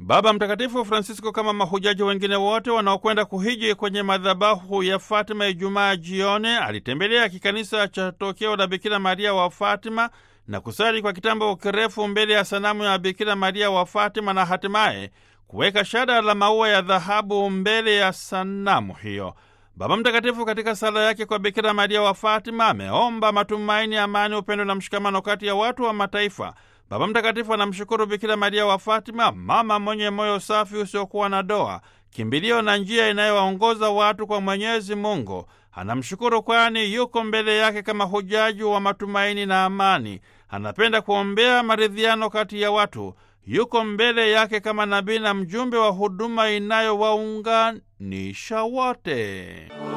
Baba Mtakatifu Francisco, kama mahujaji wengine wote wanaokwenda kuhiji kwenye madhabahu ya Fatima Ijumaa jioni, alitembelea kikanisa cha tokeo la Bikira Maria wa Fatima na kusali kwa kitambo kirefu mbele ya sanamu ya Bikira Maria wa Fatima na hatimaye kuweka shada la maua ya dhahabu mbele ya sanamu hiyo. Baba Mtakatifu katika sala yake kwa Bikira Maria wa Fatima ameomba matumaini, amani, upendo na mshikamano kati ya watu wa mataifa. Baba Mtakatifu anamshukuru Bikira Maria wa Fatima, mama mwenye moyo safi usiokuwa na doa, kimbilio na njia inayowaongoza watu kwa Mwenyezi Mungu. Anamshukuru kwani yuko mbele yake kama hujaji wa matumaini na amani. Anapenda kuombea maridhiano kati ya watu. Yuko mbele yake kama nabii na mjumbe wa huduma inayowaunganisha wote.